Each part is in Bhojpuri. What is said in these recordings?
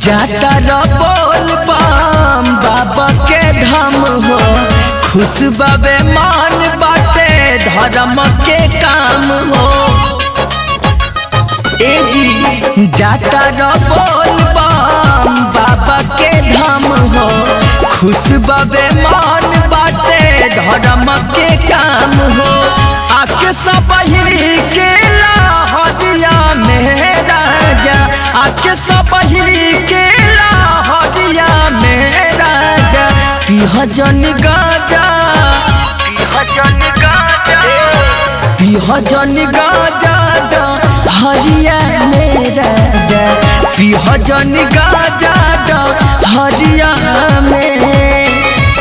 जाता र बोल बम बाबा के धाम हो खुश बाबे मान बाटे धर्म के काम हो ए जी जाता र बोल बम बाबा के धाम हो खुश बाबे मान बाटे धर्म के काम हो आके सब के लाहौरिया में राजा आके सब के लाहौरिया में राजा पिह जन गाजा पिह जन गाजा पिह जन गाजा हरिया में राजा पिह जन गाजा हरिया में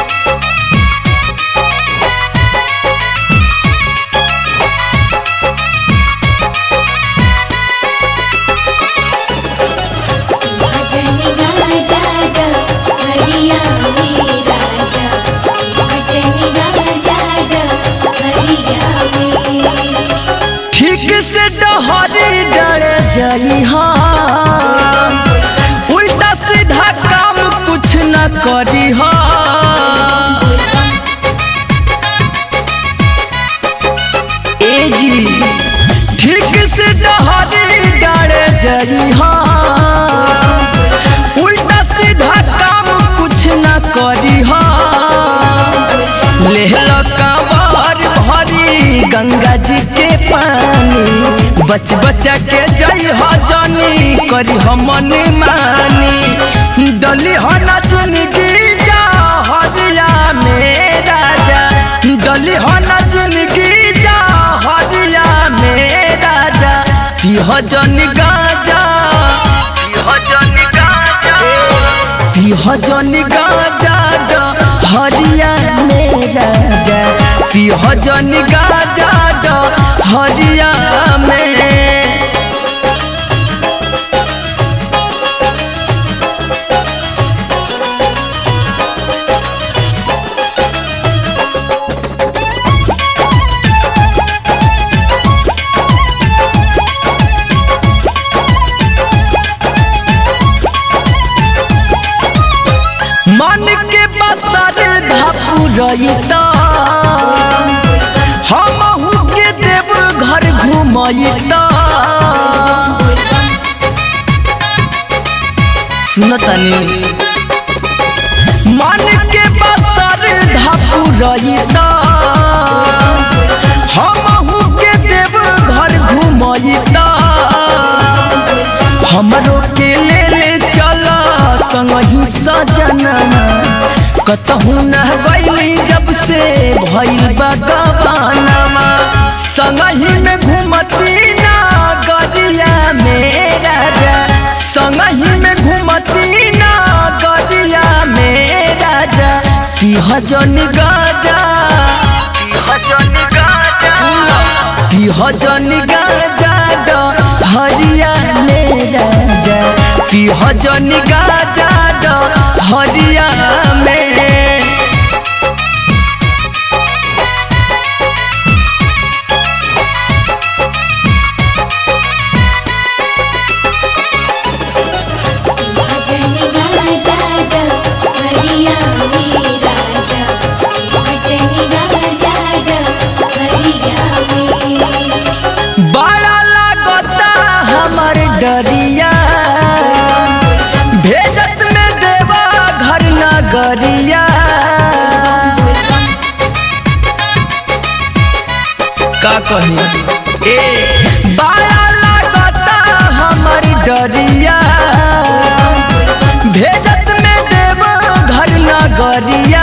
भजन गाजा हरिया में राजा भजन गाजा हरिया में ठीक से डहरी डर जाई हाँ उल्टा सीधा काम कुछ न करी हाँ ए जी ठीक से डहरी डर जाई हाँ उल्टा सीधा काम कुछ न करी हाँ लेहल कांवर भरी गंगा जी के पानी बच बचा के जई हो जानी करी हो मन मानी डली हो ना जिंदगी जा हरिया में राजा डली हो ना जिंदगी जा हरिया में राजा पिह जन गाजा पिह जन गाजा पिह जन गाजा हरिया में राजा पिह जन गाजा हरिया में मन के बसर धापू रही तो हम के देव घर घुमई तो सुनतनी मन के बसर धापू रही तो हम के देव घर घुमई तो हमरो के ले ले चल संग ही सजनमा कतहु न गईली जब से भइल बा गवानमा संग ही में घूमती ना गदिया में राजा संग ही में घूमती ना गदिया में राजा पिह जन गाजा पिह जन गाजा पिह जन गाजा हरिया में राजा पिह जन गाजा हरिया में भजन गाजा हरिया में राजा भजन गाजा हरिया में बड़ा लागता हमर डरिया भेजत में देवा घर नगरिया का कही ए बड़ा लागता हमर डरिया भेजत में देवा घर नगरिया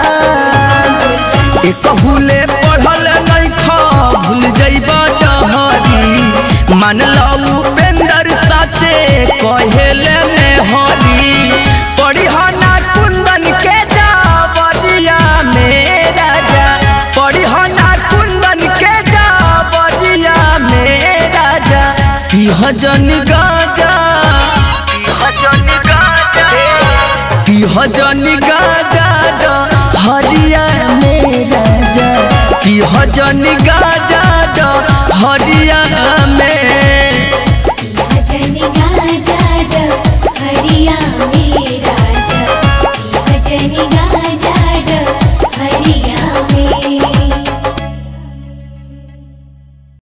एक भूले पढ़ल नहीं खा भूल जइबा डहरी मान लो उपेंद्र साचे कहेले में हरी पढ़ी ना कुंदन के जावरिया में राजा पढ़ी ना कुंदन के जावरिया में राजा पिह जन गाजा पिह जन गाजा पिह जन गाजा हरिया में राजा पिह जन गाजा हरिया